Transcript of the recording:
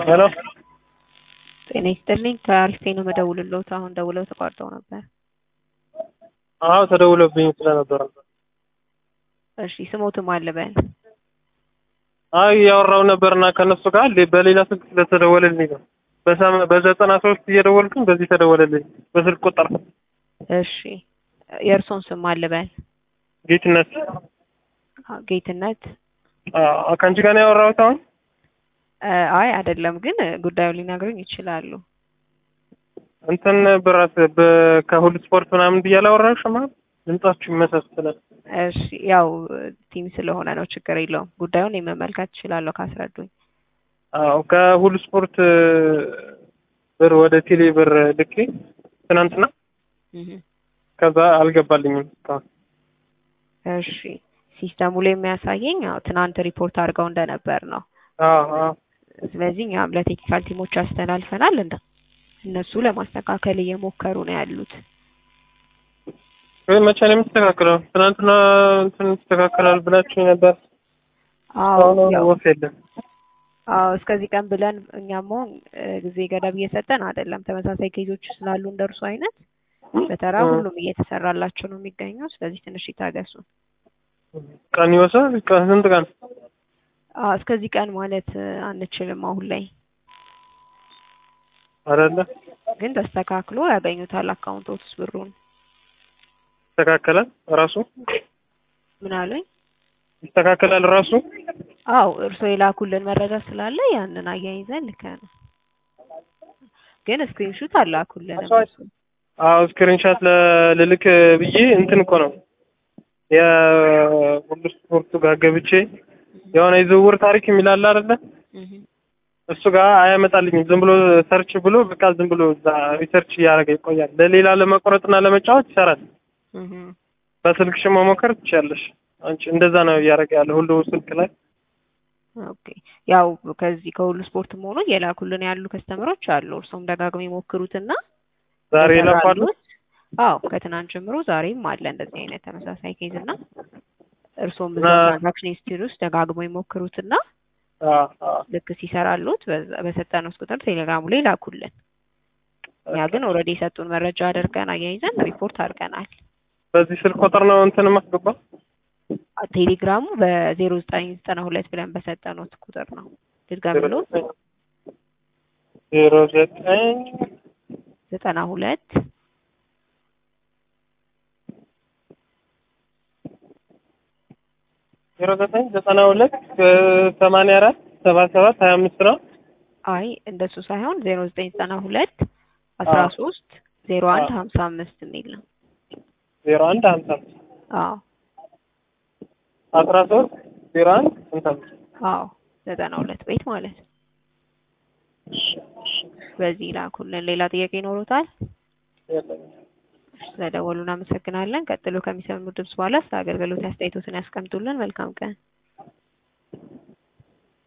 ሄሎ ጤና ይስጥልኝ ከአሪፍ ነው የምደውልልዎት። አሁን ደውለው ተቋርጠው ነበር። አዎ ተደውሎብኝ ስለነበረ እሺ ስሞትም አለ በል አይ እያወራሁ ነበርና ከነሱ ጋር ሌ- በሌላ ስልክ ስለተደወለልኝ ነው። በሰማ- በዘጠና ሶስት እየደወልኩኝ በዚህ ተደወለልኝ በስልክ ቁጥር እሺ የእርሶን ስም አለ በል ጌትነት አ- ጌትነት አዎ ከአንቺ ጋር ነው ያወራሁት አሁን እ፣ አይ አይደለም ግን ጉዳዩን ሊነግሩኝ ይችላሉ። እንትን ብራስ በ- ከሁሉ ስፖርት ምናምን ብዬ አላወራሁሽም አይደል? ድምጻችሁ ይመሳሰላል። እሺ ያው ቲም ስለሆነ ነው ችግር የለውም። ጉዳዩን የመመልከት እችላለሁ ካስረዱኝ። አዎ ከሁሉ ስፖርት እ፣ ብር ወደ ቴሌ ብር ልኬ ትናንትና እህ፣ ከዛ አልገባልኝም እስካሁን። እሺ ሲስተሙ ላይ የሚያሳየኝ ያው ትናንት ሪፖርት አድርገው እንደነበር ነው። አዎ አዎ ስለዚህ እኛም ለቴክኒካል ቲሞች አስተላልፈናል። እንደ እነሱ ለማስተካከል እየሞከሩ ነው ያሉት። ወይ መቼ ነው የሚስተካከለው? ትናንትና እንትን ይስተካከላል ብላችሁ ነበር። አዎ አሁን ያው ወፍ የለም። አዎ እስከዚህ ቀን ብለን እኛም አሁን እ፣ ጊዜ ገደብ እየሰጠን አይደለም። ተመሳሳይ ኬዞች ስላሉ እንደርሱ አይነት በተራ እ። ሁሉም እየተሰራላቸው ነው የሚገኘው። ስለዚህ ትንሽ ይታገሱ። ቀን ይወስዳል። ቀን ስንት ቀን? አዎ እስከዚህ ቀን ማለት እ፣ አንችልም አሁን ላይ አይደለ ግን ተስተካክሎ ያገኙታል አካውንቶት ውስጥ ብሩን። ይስተካከላል ራሱ ምን አሉኝ? ይስተካከላል ራሱ። አው እርስዎ የላኩልን መረጃ ስላለ ያንን አያይዘን ልከን ግን ስክሪንሹት አላኩልን እነሱ። አዎ ስክሪንሻት ልልክ ብዬ እንትን እኮ ነው የሁሉ ስፖርቱ ጋር ገብቼ የሆነ የዝውውር ታሪክ የሚላል አይደለ እህ እሱ ጋር አያመጣልኝም። ዝም ብሎ ሰርች ብሎ በቃ ዝም ብሎ እዛ ሪሰርች እያደረገ ይቆያል። ለሌላ ለመቆረጥና ለመጫወት ይሰራል። እህ በስልክሽ መሞከር ትችያለሽ። አንቺ እንደዛ ነው እያደረገ ያለ ሁሉ ስልክ ላይ ኦኬ ያው ከዚህ ከሁሉ ስፖርትም ሆኖ የላኩልን ያሉ ከስተመሮች አሉ። እርሶም ደጋግሞ ይሞክሩትና ዛሬ ይለፋሉ። ይሰራሉት። አዎ ከትናንት ጀምሮ ዛሬም አለ እንደዚህ አይነት ተመሳሳይ ኬዝ እና እርሶም እዛ እና- ትራንዛክሽን ሂስትሪ ውስጥ ደጋግሞ ይሞክሩትና አዎ አዎ ልክ ሲሰራሉት በዛ- በሰጠነው ቁጥር ቴሌግራሙ ላይ ላኩልን። እኛ ግን ኦልሬዲ የሰጡን መረጃ አድርገን አያይዘን ሪፖርት አድርገናል። በዚህ ስልክ ቁጥር ነው እንትን ማስገባ ቴሌግራሙ በዜሮ ዘጠኝ ዘጠና ሁለት ብለን በሰጠኑት ቁጥር ነው። ድጋሚሎት ዜሮ ዘጠኝ ዘጠና ሁለት ዜሮ ዘጠኝ ዘጠና ሁለት ሰማንያ አራት ሰባ ሰባት ሀያ አምስት ነው። አይ እንደሱ ሳይሆን ዜሮ ዘጠኝ ዘጠና ሁለት አስራ ሶስት ዜሮ አንድ ሀምሳ አምስት የሚል ነው። ዜሮ አንድ ሀምሳ አምስት አዎ አስራ ሶስት ዜሮ አንድ ሀምሳ አምስት አዎ ዘጠና ሁለት ቤት ማለት ነው። በዚህ ላኩልን። ሌላ ጥያቄ ይኖሩታል? የለኝም። ስለደወሉ እናመሰግናለን። ቀጥሎ ከሚሰሙ ድምጽ በኋላ ስለ አገልግሎት አስተያየቶትን ያስቀምጡልን። መልካም ቀን።